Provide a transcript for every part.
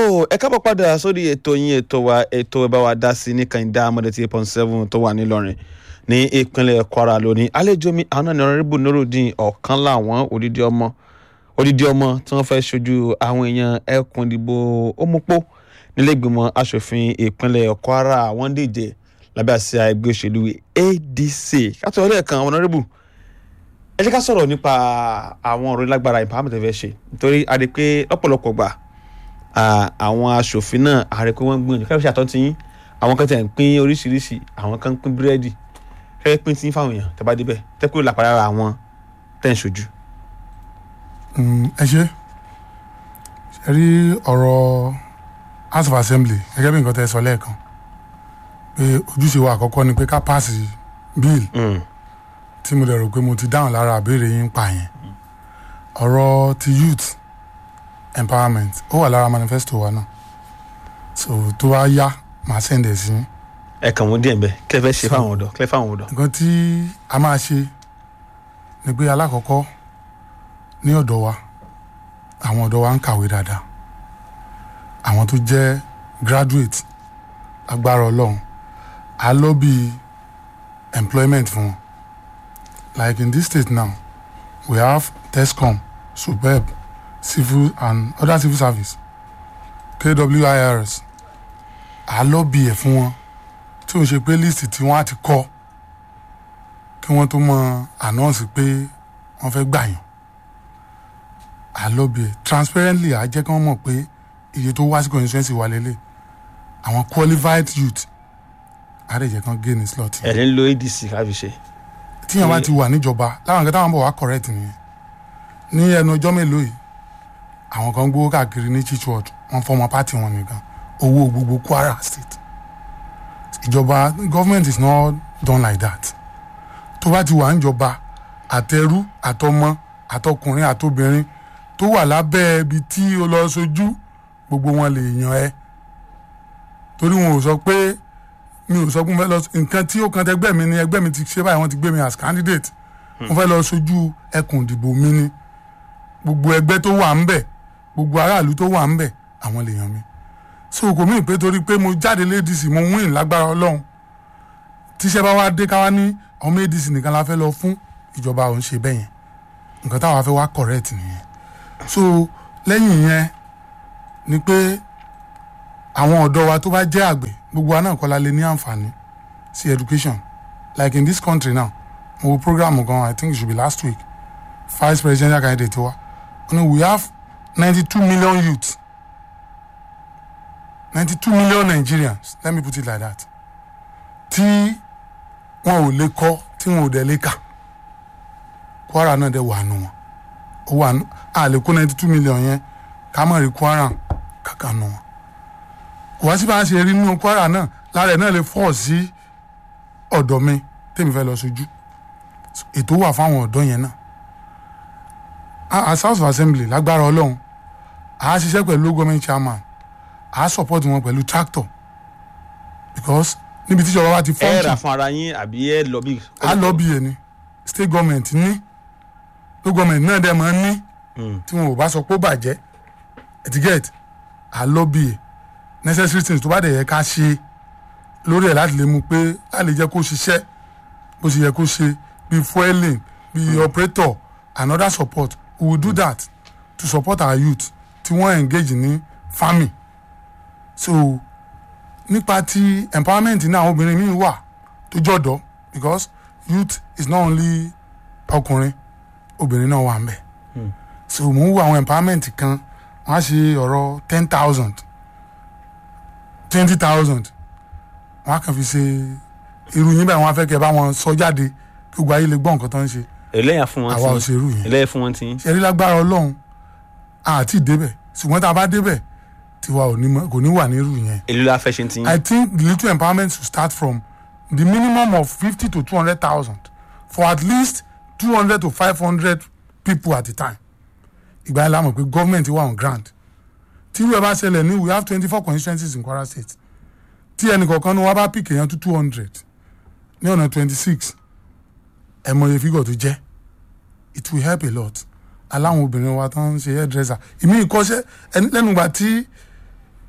ẹ kábọ̀ padà sórí ètò yín ètò wa ètò ẹ bá wa dá sí ní kànìdá amọ̀dé eight point seven tó wà nílọrin ní ìpínlẹ̀ kwara lónìí àlejò mi àwọn náà ní ọ̀rẹ́bù nurudeen ọ̀kan láwọn odidi ọmọ odidi ọmọ tí wọ́n fẹ́ ṣojú àwọn èèyàn ẹkùn ìdìbò òmùpó nílẹ̀gbìmọ̀ asòfin ìpínlẹ̀ kwara wọ́n díje lábẹ́ àsíá ẹgbẹ́ òṣèlú adc kátó ọlẹ́ kan ọ̀nàrẹ́bù ẹ jẹ́ ká sọ̀rọ̀ nípa àwọn ọ̀rọ̀ lágbára empowerment ẹ fẹ́ ṣe nítorí a rí i pé lọ́pọ̀lọpọ̀ gbà àwọn asòfin náà a rí i pé wọ́n ń gbìyànjú fẹ́ẹ́ ṣe àtọ́ntì yín àwọn kan tẹ̀ ń pín oríṣiríṣi àwọn kan ń pín búrẹ́dì fẹ́ẹ́ pín tí ń fáwọn èèyàn tẹ́ bá débẹ̀ tẹ́ kúrò lápára àwọn tẹ́ ń ṣojú. ẹ ṣe ṣe rí ọ̀rọ̀ house of assembly gẹ́gẹ́ bí nǹkan tẹ́ sọ lẹ́ẹ̀kan pé ojúṣe wa àkọ́kọ́ ni pé ká pàṣẹ bíìlì tí mo dẹ̀ rò pé mo ti dáhùn lára àbẹ̀rẹ̀ yín pa yẹn ọ̀rọ̀ ti youth empowerment ó wà lára manifesto wa náà so tó bá yá màá sẹ́ndẹ̀ sí yín. ẹ kàn wọ́n díẹ̀ ń bẹ́ kẹ́ fẹ́ ṣe fáwọn ọ̀dọ́ kẹ́ fáwọn ọ̀dọ́. nǹkan tí a máa ṣe ni pé alákọ̀ọ́kọ́ ní ọ̀dọ̀ wa àwọn ọ̀dọ́ wa ń kàwé dáadáa àwọn tó jẹ́ graduate agbára ọlọ́run a lobby employment fún wọn like in this state now we have tescom superb civil and other civil service kwirs a lobby ẹ̀ fún wọn tí o ṣe pé list tí wọ́n á ti kọ́ kí wọ́n tó mọ announce pé wọ́n fẹ́ gbà yàn a lobby ẹ̀ transparently a jẹ́ kí wọ́n mọ̀ pé iye tó wá sí constituency wa lélẹ̀ àwọn qualified youth a lè jẹ́ kí wọ́n gé ní slot. ẹ̀ ń lo adc káfi ṣe. tíyẹn bá ti wà níjọba láwọn nǹkan táwọn bọ̀ wá correct nìyẹn ní ẹnu ọjọ́ mélòó yìí àwọn kan gbowó káàkiri ní church ward wọ́n fọmọ pátì wọn nìkan owó gbogbo kwara state ìjọba government is not done like that tó bá ti wà níjọba àtẹrú àtọmọ àtọkùnrin àtobìnrin tó wà lábẹ́ ibi tí o lọ sojú gbogbo wọn lè yan ẹ torí wọn ò sọ pé mi ò sọ pé mo fẹ́ lọ nǹkan tí ó kan tẹgbẹ́ mi ni ẹgbẹ́ mi ti ṣe báyìí wọ́n ti gbé mi as candidate mo fẹ́ lọ sojú ẹkùn ìdìbò mi ni gbogbo ẹgbẹ́ tó wà ń bẹ̀ gbogbo aráàlú tó wà ń bẹ̀ àwọn lè yan mi so kò mí pé torí pé mo jáde ladies mo win lágbára ọlọ́run tíṣẹ́ bá wá dé ká wá ní ọmọ adc nìkan la fẹ́ lọ fún ìjọba òun ṣe bẹ́ẹ̀ yẹn nǹkan táwa fẹ́ wá correct nìyẹn so lẹ́yìn yẹn ni pé àwọn ọ̀dọ́ wa tó bá jẹ́ àgbẹ̀ gbogbo wa náà kọ́ la lè ní àǹfààní sí education like in this country now mo wo program gan i think it should be last week vice presidential candidate wa we have ninety two million youths ninety two million nigerians let me put it like that tí wọn ò lè kọ tí wọn ò dẹ̀ lè kà kwara náà dẹ̀ wà nù wọn ó wà nù a lè kó ninety two million yẹn ká mọ̀ rí kwara kàkà nù wọn kò wá sí bá a ṣe rí nínú kwara náà lára ẹ̀ náà lè fọ́ sí ọ̀dọ̀ mi tèmi fẹ́ lọ sójú ètò wà fáwọn ọ̀dọ́ yẹn náà as house of assembly lágbára ọlọ́run àá ṣiṣẹ́ pẹ̀lú government chairman a support wọn pẹ̀lú tractor because níbi tí ìjọba bá ti ẹ fọ́ǹtì rà fún ara yín àbí ẹ lọ bí. a lọ bí ẹni state government ní local government náà dẹ̀ máa ń ní tí wọn ò bá sọ pé ó bàjẹ́ etiquette a lọ bí ẹ necessary things tó bá dẹ̀ yẹ ká ṣe lórí ẹ̀ láti lè mú pé láti lè jẹ́ kó ṣiṣẹ́ bó ṣe yẹ kó ṣe bíi fueling bíi operator and other support we will do that to support our youth tí wọ́n engage ní farming so nípa ti empowerment náà àwọn obìnrin míì wà tó jọ̀dọ̀ because youth is not only ọkùnrin obìnrin náà wà ń bẹ̀ so mò ń wo àwọn empowerment kan wọ́n á ṣe ọ̀rọ̀ ten thousand twenty thousand wọ́n á kàn fi ṣe irú yín báyìí wọ́n á fẹ́ kẹ́ bá wọn sọ jáde kí gbogbo ayé lè gbọ́ nǹkan tó ń ṣe ẹlẹ́yà fún wọn àwa ò ṣe irú yẹn ẹlẹ́yà fún wọn tí. ṣe rí lágbára ọlọ́run àti ìdébẹ̀ ṣùgbọ́n tá a bá débẹ̀ tiwa ò ní mọ- kò ní wà nírú yẹn. èlò la fẹ́ ṣe tí. I think the little empowerment should start from the minimum of fifty to two hundred thousand for at least two hundred to five hundred people at a time. ìgbà yẹn la mọ̀ pé government wà on ground. tí irú ẹ̀ bá ṣẹlẹ̀ ní we have twenty four constituencies in Kwara State. tí ẹnì kọ̀ọ̀kan ní wọ́n bá pick èèyàn tó two hundred ní ọ̀nà twenty six ẹ̀ mọ iye figure tó jẹ́ it will help a lot aláwọn obìnrin wa tó ń ṣe hairdresser ìmí ìkọ́ṣẹ́ ẹni lẹ́nu ìgbà tí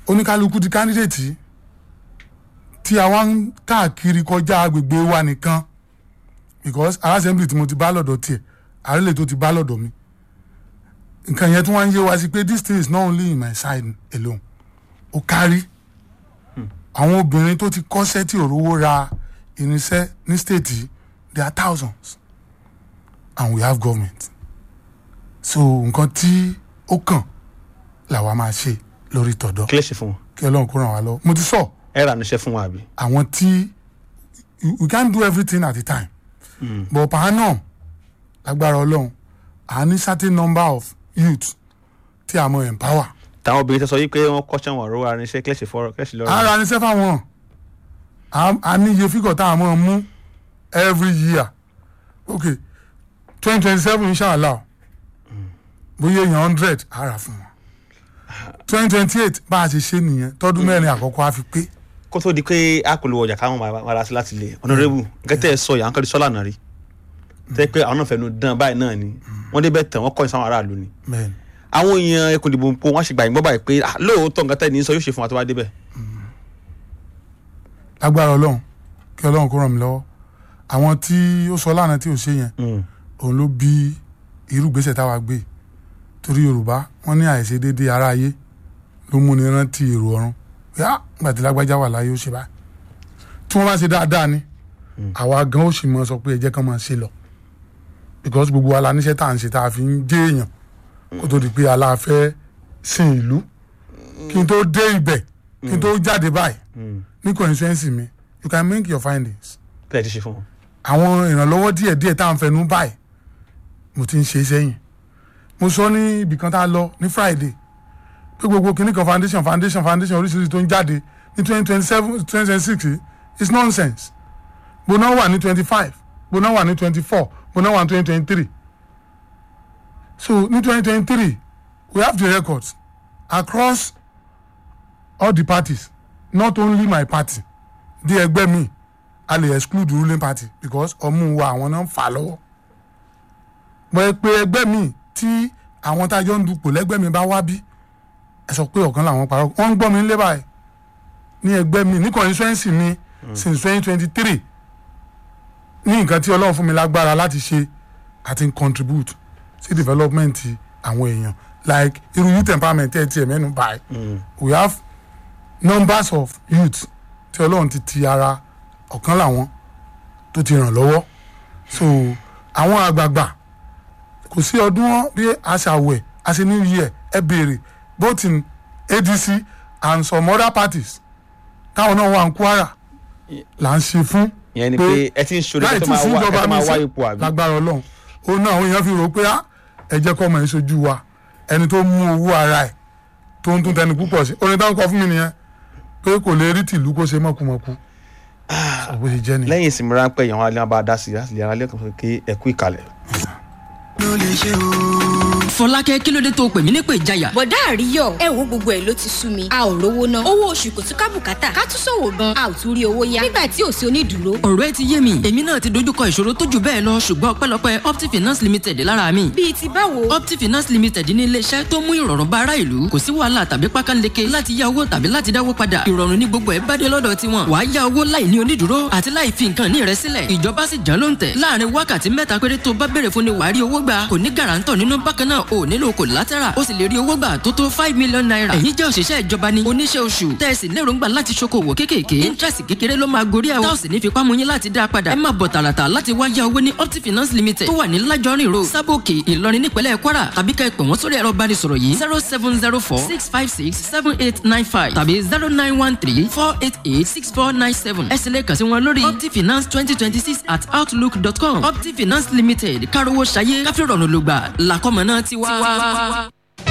oníkálukú di candidate tí a wá ń káàkiri kọjá agbègbè wa nìkan because our assembly tí mo ti bá lọ́dọ̀ tiẹ̀ àrẹ́lẹ̀ tó ti bá lọ́dọ̀ mi nǹkan yẹn tí wọ́n ń yé wa sí pé this thing is not only in my side alone ó kárí àwọn obìnrin tó ti kọ́ṣẹ́ tí òróró ra irinṣẹ́ ní state yìí there are thousands and we have government so nǹkan tí ó kàn làwa máa ṣe lórí tọ̀dọ̀ kí lè ṣe fún wọn kí ọlọ́run kó ràn wá lọ mo ti sọ ẹ rà níṣẹ́ fún wọn àbí. àwọn tí you- we can't do everything at a time but per annum lágbára ọlọ́run à ní certain number of youth tí a mọ empower táwọn obìnrin tẹ sọ yìí pé wọn kọ́ṣẹ́ wọn ọ̀rọ̀ ara níṣẹ́ kí lè ṣe fọ́rọ̀ kí lè ṣe lọ́rọ̀. ara ní sẹ́fà wọn a- a ní iye fígọ̀ tá a mọ̀ mú every year ok twenty twenty seven inshallah bóyá èèyàn hundred ara fún wọn twenty twenty eight bá a ṣe ṣe nìyẹn tọdún mẹ́rin àkọ́kọ́ á fi pé kó tó di pé a kò lo ọjà káwọn máa máa ra sí láti lè ọ̀nàrẹ́bù gẹ́tẹ́ ẹ̀ sọ yà ń kọ́ di sọ́là náà rí tẹ́ pé àwọn náà fẹ́nu dán báyìí náà ni wọ́n débẹ̀ tẹ̀ wọ́n kọ́ ìsáwọn aráàlú ni bẹ́ẹ̀ ni àwọn èèyàn ẹkùn ìdìbò ń po wọ́n ṣe gbà yín gbọ́ báyìí pé ah, lóòótọ́ nǹkan tẹ́ ní sọ yóò ṣe fún wa tó bá débẹ̀. lágbára ọlọ́run kí ọlọ́run kó ràn mí lọ́wọ́ àwọn tí ó sọ lánàá tí ò ṣe yẹn òun ló bí irú gbèsè táwa gbé torí yorùbá wọn ní àìṣe déédéé ara ayé ló múni rántí èrò ọ̀run yá nígbà tí lágbájá wà láyé ó ṣe báyìí tí wọ́n bá ṣe dáadáa ni àwa gan ó sì mọ sọ pé ẹ jẹ́ kán máa ṣe lọ because gbogbo wa la níṣẹ́ tá à ń ṣe tá a fi ń jẹ́ èèyàn kó tó di pé aláàfẹ́ sin ìlú kí n tó dé ibẹ̀ kí n tó jáde báyìí ní constituency mi you can make your findings tẹ́ ẹ ti ṣe fún wọn. àwọn ìrànlọ́wọ́ díẹ̀díẹ̀ tá à ń fẹnu báyìí mo ti ń ṣe sẹ́yìn mo sọ ní ibì kan tá a lọ ní friday pé gbogbo kìnnì kan foundation foundation foundation oríṣiríṣi tó ń jáde ní twenty twenty seven twenty twenty six is nonsense gbóná wà ní twenty five gbóná wà ní twenty four gbóná wà ní twenty twenty three so ní twenty twenty three we have the records across all the parties not only my party di ẹgbẹ́ mi a lè exclude ruling party because ọmú wa àwọn náà ń fà lọ́wọ́ bọ́ ẹ pé ẹgbẹ́ mi tí àwọn tá a jọ ń dupò lẹ́gbẹ́ mi bá wá bí ẹ sọ pé ọ̀kan làwọn parọ́ wọ́n ń gbọ́ mi nílé báyìí ní ẹgbẹ́ mi ní constituency mi since twenty twenty three ní nǹkan tí ọlọ́run fún mi lágbára láti ṣe àti contribute sí development àwọn èèyàn like irú youth empowerment ẹ̀ tiẹ̀ mẹ́nu báyìí we have numbers of youth tí ọlọ́run ti ti ara ọ̀kan làwọn tó ti ràn lọ́wọ́ so àwọn àgbààgbà kò sí ọdún wọn bí aṣàwẹ̀ àṣẹ new year ẹ béèrè both in adc and some other parties táwọn náà wà ní kwara là ń ṣe fún ìyẹn ni pé ẹ ti ń ṣòro láì ẹ tó tí máa sí wá ẹ ìjọba tó mi máa wá sí ipò àbí. lágbára ọlọ́run òun náà àwọn èèyàn fi rò pé á ẹ jẹ́ kọ́ ọmọ yẹn sojú wa ẹni tó mú owó ara ẹ̀ tó ń tún tẹni púpọ̀ sí orin táwọn kọ fún mi nìyẹn pé kò lè rí tìlú kó ṣe mọ̀kùmọ̀kù bó ṣe jẹ́ nìyẹn. lẹ́yìn ìsinmi ráńpẹ́ ìyàwó alẹ́ bá dá sí i láti lè ara lẹ́kọ̀ọ́ kí ẹ kú ìkàlẹ̀. fọlákẹ́ kí ló dé tó pè mí nípè ìjayà. bọ̀dá àríyọ̀ ẹ wo gbogbo ẹ̀ ló ti sú mi a ò rówó ná owó oṣù kò tún ká bùkátà ká tún ṣòwò gan a ò tún rí owó yá nígbà tí ò sí onídùúró ọ̀rọ̀ ẹ ti yé mi èmi náà ti dojúkọ ìṣòro tó jù bẹ́ẹ̀ lọ ṣùgbọ́n ọpẹ́lọpẹ́ opti finance limited lára mi. bíi ti báwo opti finance limited ní iléeṣẹ́ tó mú ìrọ̀rùn bá ará ìlú kò sí wàhálà tàbí pákánleke láti yá owó tàbí láti dáwó padà ìrọ̀rùn ní gbogbo ẹ̀ bá dé lọ́dọ̀ tiwọn wàá yá owó láì ní onídùúró àti láì fi nǹkan ní rẹ sílẹ̀ ìjọba sì jàn ló ń tẹ̀ láàrin wákàtí mẹ́ta péré tó bá béèrè fún ni wàá rí owó gbà kò ní gàràǹtọ̀ nínú bákan náà ò nílò collateral ó sì lè rí owó gbà tó tó five million naira èyí jẹ́ òṣìṣẹ́ ìjọba ni oníṣẹ́ oṣù tẹ̀sí lérògbà láti ṣokòwò kéékèèké interest kékeré ló máa gorí ẹ̀ táwọn sì ní fipá mú yín láti dá a padà ẹ máa bọ̀ tààràtà láti wá yá owó ní opti finance limited tó wà ní lájọrin road sábòkè ìlọrin nípínlẹ̀ kwara tàbí ká ẹ pè wọ́n sórí ẹ̀rọ ìbánisọ̀rọ̀ yìí zero seven zero four six five six seven eight nine five tàbí zero nine one three four eight eight six four nine seven ẹ sì lè kàn sí wọn lórí opti finance twenty twenty six at outlook dot com opti finance limited kárówó ṣayé káfíńrọ̀nù lùgbà làkọ́mọ náà ti wá.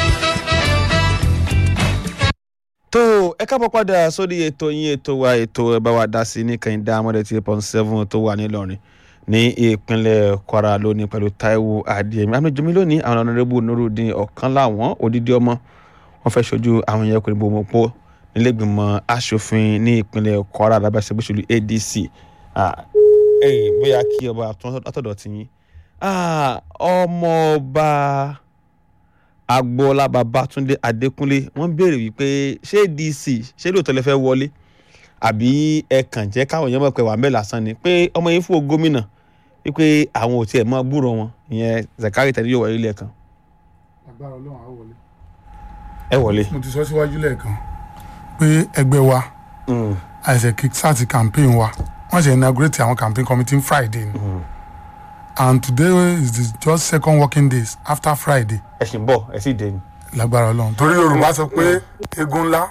tó ẹ káàbọ̀ padà sórí ètò yín ètò wa ètò ẹ bá wa dá sí ní kẹ́hìndé amọ̀dé tí pọ́n seven tó wà nílọrin ní ìpínlẹ̀ kwara lónìí pẹ̀lú taiwo adéyẹmí amíjọmí lónìí àwọn ọ̀nàrẹ́bù nurudin ọ̀kan láwọn odidi ọmọ wọn fẹ́ ṣojú àwọn èèyàn kò gbòmọ̀pọ̀ nílẹ̀gbìmọ̀ asòfin ní ìpínlẹ̀ kwara lábẹ́sẹ̀ gbèsèlú adc ẹ̀yìn bóyá kí ọba àtọ̀dọ̀ ti yín ọmọọba agboola babatunde adékúnlé wọ́n béèrè wípé ṣé dc ṣé lóòótọ́ lè fẹ́ wọlé àbí ẹ kàn jẹ́ káwọn èèyàn mọ̀ pé wà ń bẹ̀ lásán ni pé ọmọ yín fún gómìnà wípé àwọn ò tiẹ̀ mọ gbúrò wọn ìyẹn zakari tẹ̀lé yóò wọlé lẹ́ẹ̀kan agbára ọlọ́run á wọlé. ẹ wọlé. mo ti sọ síwájú lẹ́ẹ̀kan pé ẹgbẹ́ wa àìsẹ̀ kickstart campaign wa wọ́n ṣe inaugurate àwọn campaign committee friday ni and today is the just second working days after friday ẹ ṣì ń bọ̀ ẹ sì dé ni. lágbára ọlọ́run torí yorùbá sọ pé egun ńlá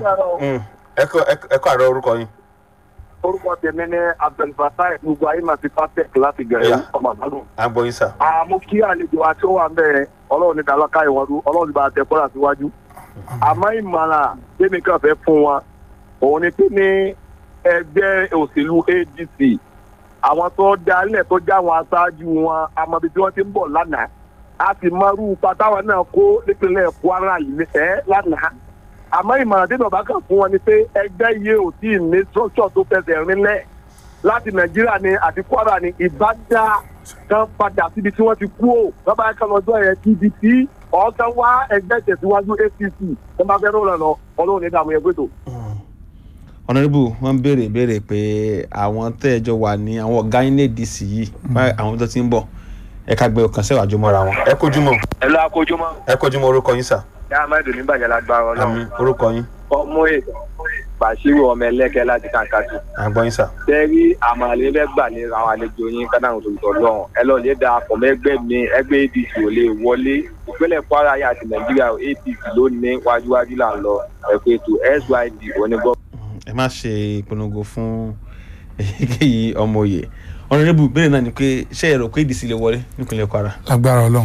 ẹ kọ́ àrọ orúkọ yín. orúkọ tèmi ní abdulfatai gbogbo ayé máa fi pastek láti gẹ̀rẹ́ Yeah. ọmọ àgbàdo. à ń gbọ́ yín sà. àmọ́ kí àlejò àti ó wà ń bẹ̀rẹ̀ ọlọ́run ní dàlọ́ká ìwọ́dú ọlọ́run ní bá a tẹ kọ́ra síwájú. àmọ́ ìmọ̀ràn tèmi kan fẹ́ fún wọn òun ni pé ní ẹgbẹ́ òṣèlú adc àwọn tó dálẹ̀ tó já àwọn aṣáájú wọn amọ̀bí tí wọ́n ti ń bọ̀ lánàá a sì mọrú pátáwọn náà kó nípínlẹ̀ kwara yìí ẹ́ lánàá àmọ́ ìmọ̀ràn tí bàbá kan fún wọn ni pé ẹgbẹ́ yìí ò tí ì ní structure tó fẹsẹ̀ rinlẹ̀ láti nàìjíríà ni àti kwara ni ìbádá kan padà síbi tí wọ́n ti kú ò bàbá kan lọ́jọ́ yẹn pdp ọ̀ọ́kan wá ẹgbẹ́ tẹ̀síwájú apc ẹ máa fẹ́ rọrùn lọ ọlọ́run ní dààmú ẹgbẹ́ tó. ọ̀nàdìbò wọ́n béèrè béèrè pé àwọn tẹ́ ẹ jọ wà ní àwọn ọ̀gá yín ní dc yìí báyìí àwọn tó ti ń bọ̀ ẹ ká gbé ọkàn sẹ́wàá jọmọ́ra wọn. ẹ kojú mọ́ ẹ lọ akójúmọ́ ẹ kojú mọ́ orúkọ yín sà. yá amadu nígbàjẹ́ lágbára àmì orúkọ yín ọmọ ẹ bàṣírù ọmọ ẹlẹ́kẹ́ láti kàǹkàtì à ń gbọ́ yín sà. tẹ́rí àmàlẹ́ fẹ́ gbà ní àwọn àlejò yín kádàrún tó tọ̀ lọ́hùn ẹ lọ lè da àpọ̀ mẹ́gbẹ́ mi ẹgbẹ́ adc ò lè wọlé ìpínlẹ̀ kwara yà àti nàìjíríà adc ló ní wájúwájú là ń lọ ẹ̀kọ́ ètò syd onígbọ́. ẹ má ṣe ìpolongo fún èyíkéyìí ọmọ òye ọ̀nàdìbò béèrè náà ni pé ṣé ẹ rò pé dc lè wọlé nípínlẹ̀ kwara. lágbára ọlọ́run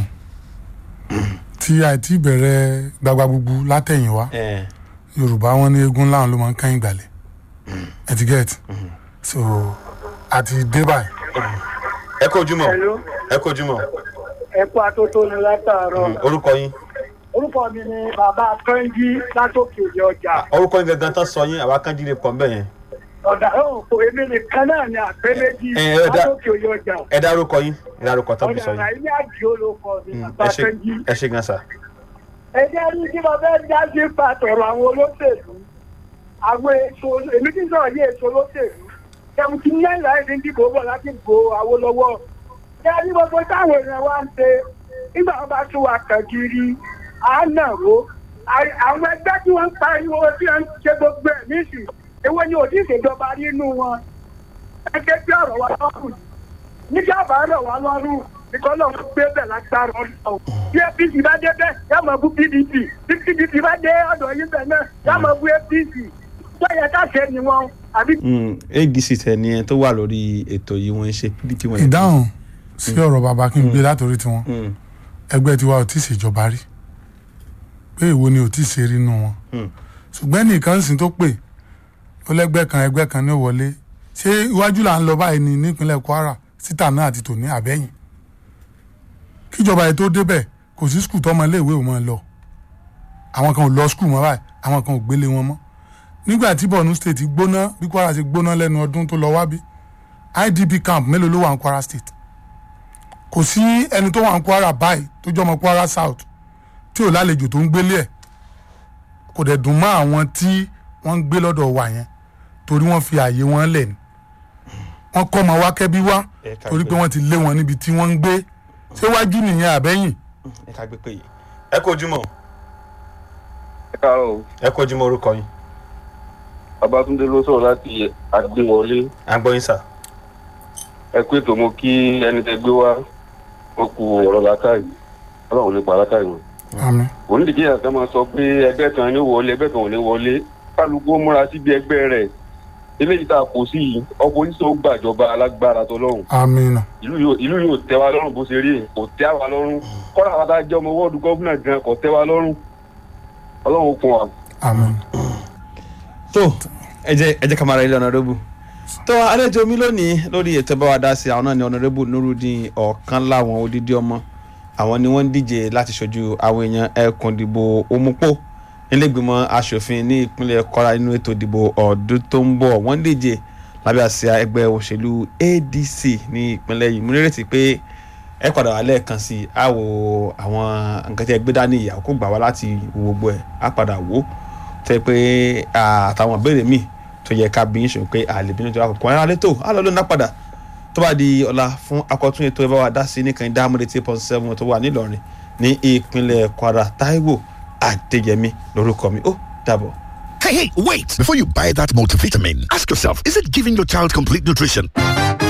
tí àìtí bẹ̀rẹ̀ gbagba gbogbo látẹ̀yìnwá ẹ yorùbá wọn ní egun láwọn ló máa ń kẹ́yìn gbàlẹ̀ etiquette so àti dé báyìí ẹ kojú mọ́ ẹ kojú mọ́ ẹ̀kọ́ atótónu látàárọ̀. orúkọ yín orúkọ mi ni bàbá kánjí látòkè òde ọjà. orúkọ yín gangan tán sọ yín àwa kan jíire pọ̀ mbẹ́ yẹn ọ̀dà òkò èmi nìkan náà ni àpé méjì Ẹ, ẹ, dá- látòkè òde ọjà. ẹ dárúkọ yín ẹ dárúkọ tán fi ọ̀dà sọ yín àìní àdìo ló kọ mi Mm, bàbá ẹ ṣe kánjí. ẹ ṣe gan sà. ẹ jẹ́ rí kí mo fẹ́ dá sí pàtọ́rọ̀ àwọn olóṣèlú. àwọn èso èmi tí ń sọ̀rọ̀ yé èso olóṣèlú. ẹ̀mú ti ní ẹ̀yà ẹ̀dín dìbò bọ̀ láti gbò Awólọ́wọ̀. ẹ rí gbogbo táwọn èèyàn wá ń ṣe nígbà wọn bá tún wa kàn kiri à ń nà wó. À- àwọn ẹgbẹ́ tí wọ́n ń pariwo tí wọ́n ń ṣe gbogbo ẹ̀ níṣì èwo ni òdì ìṣèjọba nínú wọn. ẹgbẹ́ tí ọ̀rọ̀ wa lọ́rùn nígbà bá rọ̀ wá lọ́rùn nìkan náà wọ́n gbé bẹ̀ lágbára ọ̀nà. bí apc bá dé bẹ́ẹ̀ yá máa bú pdp bí pdp bá dé ọ̀dọ̀ yín bẹ̀ náà yá máa bú apc tó yẹ ká ṣe ni wọn àbí. Mm, adc tẹ ni ẹ tó wà lórí ètò yìí wọ́n ń ṣe pdp wọn. ìdáhùn sí ọ̀rọ̀ bàbá kí n gbé látòrí tiwọn Mm, ẹgbẹ́ tiwa ò tí ì ṣèjọba rí pé èwo ni ò tí ì ṣe rí nù wọn mm. ṣùgbọ́n nìkan sì tó pè ó lẹ́gbẹ́ kan ẹgbẹ́ kan ní wọlé ṣé iwájú là ń lọ báyìí ní nípínlẹ̀ kwara síta náà àti tòní àbẹ́yìn kíjọba yìí tó débẹ̀ kò sí skul tọmọ iléèwé ò mọ lọ àwọn kan ò lọ skul mọ́ báyìí àwọn kan ò gbélé wọn mọ́ nígbà tí borno state gbóná bí kwara ṣe gbóná lẹ́nu ọdún tó lọ wá bí idp camp mélòó ló wà ní kwara state kò sí ẹni tó wà ní kwara báyìí tó jọmọ kwara south tí ò lálejò tó ń gbélé ẹ̀ kò dẹ̀ dùn mọ́ àwọn tí wọ́n ń gbé lọ́dọ̀ wa yẹn torí wọ́n fi ààyè wọn lẹ̀ ni wọ́n kọ́ ọmọ wa kẹ́bí wá Ẹ ká torí gbé. pé wọ́n ti lé wọn níbi tí wọ́n ń gbé ṣé wájú nìyẹn àbẹ́yìn ẹ ká gbé pé yìí. ẹ kojú mọ́ ẹ káàárọ̀ o ẹ kojú mọ́ orúkọ yín babatunde ló sọ̀rọ̀ láti àgbéwọlé à ń gbọ́ yín sà. ẹ pé tó mo kí ẹni tẹ gbé wá ó ku ọ̀rọ̀ látàrí ọlọ́run nípa látàrí wọn. àmì onídìí yẹn kan máa sọ pé ẹgbẹ́ kan ní wọlé ẹgbẹ́ kan ò ní wọlé kálukú ó múra síbi ẹgbẹ́ rẹ̀ eléyìí tá a kò sí yìí ọpọ́nísọ̀ ó gbàjọba alágbára tọlọ́run àmì nà ìlú yóò ìlú yóò tẹ́ wa lọ́rùn bó ṣe rí kò tẹ́ wa lọ́rùn kọ́ra àwọn tá a jẹ́ ọmọ wọ́ọ̀dù gọ́fúnà gan kò tẹ́ wa lọ́rùn ọlọ́run ó kún wa. àmì tó ẹ jẹ́ ẹ jẹ́ ká máa ra ilé ọ̀nàdẹ́bù tó àlejò mi lónìí lórí ètò bá wa dá sí àwọn náà ní ọ̀nàdẹ́bù nurudeen ọ̀kan láwọn odidi ọmọ àwọn ni wọ́n ń díje láti ṣojú àwọn èèyàn ẹkùn ìdìbò òmùpó nílẹ̀gbìmọ̀ asòfin ní ìpínlẹ̀ kwara nínú ètò ìdìbò ọdún tó ń bọ̀ wọ́n ń díje lábẹ́ àsíá ẹgbẹ́ òṣèlú adc ní ìpínlẹ̀ yìí mo nírètí pé ẹ padà wá lẹ́ẹ̀kan sí i á wo àwọn nǹkan tí ẹ gbé dání ìyàwó kó gbà wá láti wo gbogbo ẹ̀ á padà wò ó tẹ́ pé àtàwọn ìbéèrè míì tó yẹ ká bí ń ṣòro pé àlè bínú tó àkókò ẹ̀rọ alẹ́ tó á lọ lónìí padà tó bá di ọ̀la fún akọ̀tún ètò ẹ̀ bá wa dá sí nìkan dámúdé tí point seven tó wà nílọrin ní ìpínlẹ̀ kwara taiwo adéyẹmí lórúkọ mi ó dàbọ̀. Hey, hey, wait! Before you buy that multivitamin, ask yourself is it giving your child complete nutrition?